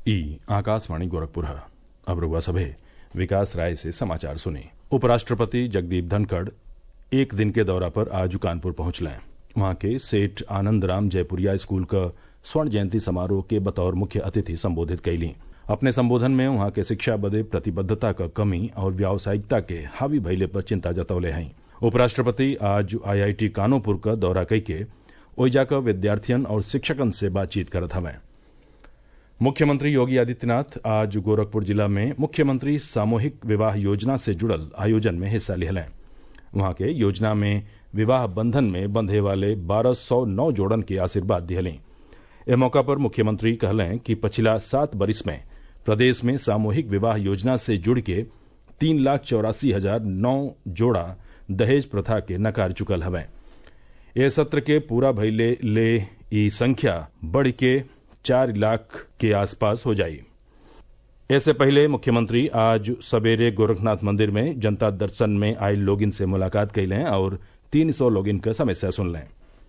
ई आकाशवाणी गोरखपुर है अब रउआ सभे विकास राय से समाचार सुनी उपराष्ट्रपति जगदीप धनखड़ एक दिन के दौरा पर आज कानपुर पहुंचले वहां के सेठ आनंद राम जयपुरिया स्कूल क स्वर्ण जयंती समारोह के बतौर मुख्य अतिथि संबोधित कइली अपने संबोधन में वहां के शिक्षा बदे प्रतिबद्धता क कमी और व्यावसायिकता के हावी भइले पर चिंता जतवले हई उपराष्ट्रपति आज आईआईटी कानपुर क दौरा कइके ओइजा क विद्यार्थियन और शिक्षकन से बातचीत करत हवैं मुख्यमंत्री योगी आदित्यनाथ आज गोरखपुर जिला में मुख्यमंत्री सामूहिक विवाह योजना से जुड़ल आयोजन में हिस्सा लिहलें वहां के योजना में विवाह बंधन में बंधे वाले बारह सौ नौ जोड़न के आशीर्वाद दिहलें एह मौका पर मुख्यमंत्री कहलें कि पछिला सात बरिस में प्रदेश में सामूहिक विवाह योजना से जुड़ के तीन लाख चौरासी हजार नौ जोड़ा दहेज प्रथा के नकार चुकल हवैं एह सत्र के पूरा भइले ले ई संख्या बढ़ के चार लाख के आसपास हो जाई इससे पहले मुख्यमंत्री आज सवेरे गोरखनाथ मंदिर में जनता दर्शन में आयल लोगिन से मुलाकात कैलें और तीन सौ लोगिन क समस्या सुनलें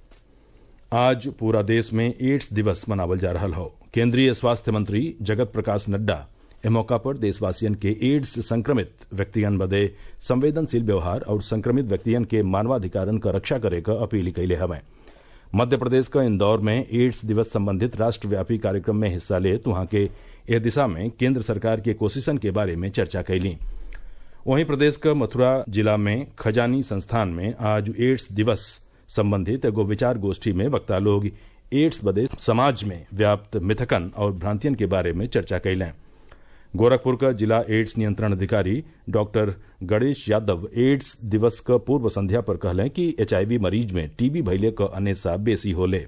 आज पूरा देश में एड्स दिवस मनावल जा रहल हौ केंद्रीय स्वास्थ्य मंत्री जगत प्रकाश नड्डा एह मौका पर देशवासियन के एड्स से संक्रमित व्यक्तियन बदे संवेदनशील व्यवहार और संक्रमित व्यक्तियन के मानवाधिकारन क रक्षा करे क अपील कइले हवैं मध्य प्रदेश क इंदौर में एड्स दिवस संबंधित राष्ट्रव्यापी कार्यक्रम में हिस्सा लेत वहां के एह दिशा में केंद्र सरकार के कोशिशन के बारे में चर्चा कैली वहीं प्रदेश क मथुरा जिला में खजानी संस्थान में आज एड्स दिवस संबंधित एगो विचार गोष्ठी में वक्ता लोग एड्स बदे समाज में व्याप्त मिथकन और भ्रांतियन के बारे में चर्चा कैलें गोरखपुर का जिला एड्स नियंत्रण अधिकारी डॉक्टर गणेश यादव एड्स दिवस क पूर्व संध्या पर कहलें कि एचआईवी मरीज में टीबी भइले क अनेसा बेसी होले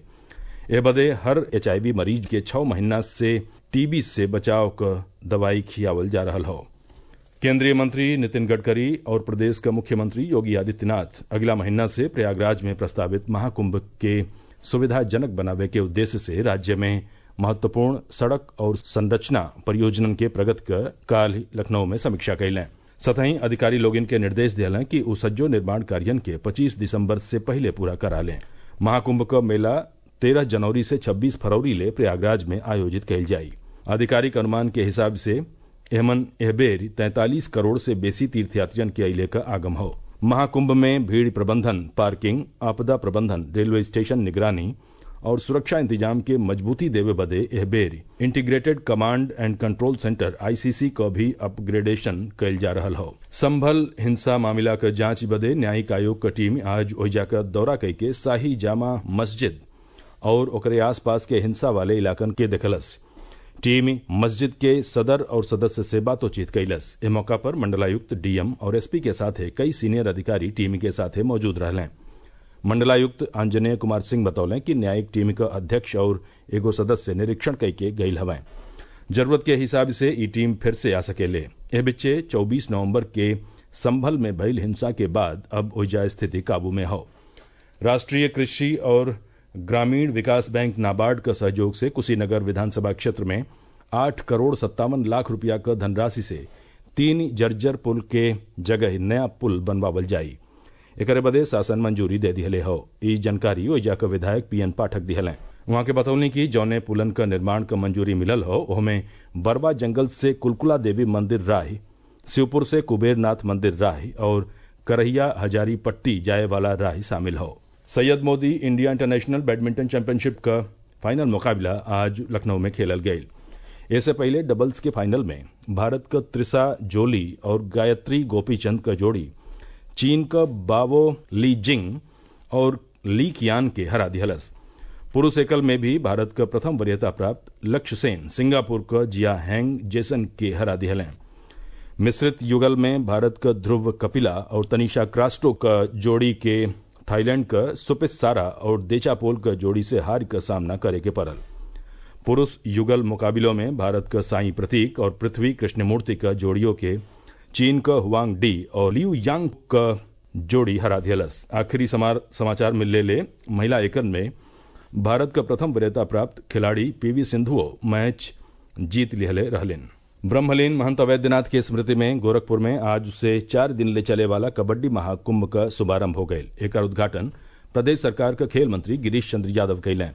ए बदे हर एचआईवी मरीज के छह महीना से टीबी से बचाव क दवाई खियावल जा रहल हौ केंद्रीय मंत्री नितिन गडकरी और प्रदेश का मुख्यमंत्री योगी आदित्यनाथ अगला महीना से प्रयागराज में प्रस्तावित महाकुंभ के सुविधाजनक बनावे के उद्देश्य से राज्य में महत्वपूर्ण सड़क और संरचना परियोजनन के प्रगति क काल लखनऊ में समीक्षा कैलें सतही अधिकारी लोग इनके निर्देश दियलें कि उ सज्जो निर्माण कार्यन के 25 दिसंबर से पहले पूरा करा लें महाकुंभ क मेला 13 जनवरी से 26 फरवरी ले प्रयागराज में आयोजित कैल जाई आधिकारिक अनुमान के हिसाब से एमन एह बेर तैंतालीस करोड़ से बेसी तीर्थयात्रियन के अइले क आगम हौ महाकुंभ में भीड़ प्रबंधन पार्किंग आपदा प्रबंधन रेलवे स्टेशन निगरानी और सुरक्षा इंतजाम के मजबूती देवे बदे एह बेर integrated command and control centre ICC क भी अपग्रेडेशन कैल जा रहल हौ संभल हिंसा मामला क जांच बदे न्यायिक आयोग क टीम आज ओइजा क दौरा कैके शाही जामा मस्जिद और ओकरे आसपास के हिंसा वाले इलाकन के देखलस टीम मस्जिद के सदर और सदस्य से बातोचीत कैलस ए मौका पर मंडलायुक्त डीएम और एसपी के साथे कई सीनियर अधिकारी टीम के साथे मौजूद रहलें मंडलायुक्त आंजनेय कुमार सिंह बतौलें कि न्यायिक टीम क अध्यक्ष और एगो सदस्य निरीक्षण कैके गईल हवैं जरूरत के हिसाब से ई टीम फिर से आ सकेले एह बिच्चे 24 नवंबर के संभल में भइल हिंसा के बाद अब ओइजा स्थिति काबू में हौ राष्ट्रीय कृषि और ग्रामीण विकास बैंक नाबार्ड क सहयोग से कुशीनगर विधानसभा क्षेत्र में आठ करोड़ सत्तावन लाख रुपया क धनराशि से तीन जर्जर पुल के जगह नया पुल बनवावल जाई एकरे बदे शासन मंजूरी दे दिहले हौ ई जानकारी ओइजा क विधायक पीएन पाठक दिहलें वहां के बतौनी कि जौने पुलन क निर्माण क मंजूरी मिलल हौ ओहमे बरवा जंगल से कुलकुला देवी मंदिर राह शिवपुर से कुबेरनाथ मंदिर राह और करहिया हजारी पट्टी जाए वाला राह शामिल हौ Syed Modi India International badminton championship का फाइनल मुकाबला आज लखनऊ में खेलल गयी इससे पहले डबल्स के फाइनल में भारत क त्रिसा जोली और गायत्री गोपीचंद क जोड़ी चीन क बावो ली जिंग और ली कियान के हरा दिहलस पुरुष एकल में भी भारत क प्रथम वरीयता प्राप्त लक्ष्य सेन सिंगापुर क जिया हैंग जेसन के हरा दिहलें मिश्रित युगल में भारत क ध्रुव कपिला और तनीषा क्रास्टो क जोड़ी के थाईलैंड क सुपित सारा और देचापोल क जोड़ी से हार क सामना करे के पड़ल पुरुष युगल मुकाबलों में भारत क साई प्रतीक और पृथ्वी कृष्णमूर्ति क जोड़ियों के चीन क हुआंग डी और लियू यांग क जोड़ी हरा दियलस आखिरी समाचार मिलने ले महिला एकल में भारत क प्रथम वरीयता प्राप्त खिलाड़ी पीवी सिंधुओ मैच जीत लिहले रहलिन ब्रह्मलीन महंत अवैद्यनाथ की स्मृति में गोरखपुर में आज से चार दिन ले चले वाला कबड्डी महाकुंभ का शुभारंभ हो गयल एकर उद्घाटन प्रदेश सरकार के खेल मंत्री गिरीश चंद्र यादव कैलें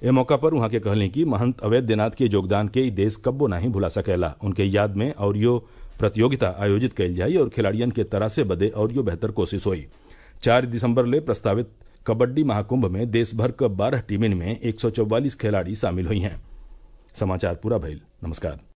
ए मौका पर उहाँ के कहली कि महंत अवैद्यनाथ के योगदान के ई देश कब्बो नाही भुला सकेला उनके याद में औरियो प्रतियोगिता आयोजित कइल जाई और खिलाड़ियन के तरासे बदे औरियो बेहतर कोशिश होई चार दिसंबर ले प्रस्तावित कबड्डी महाकुंभ में देश भर क बारह टीमिन में एक सौ चौवालीस खिलाड़ी शामिल हुई हैं समाचार पूरा भइल नमस्कार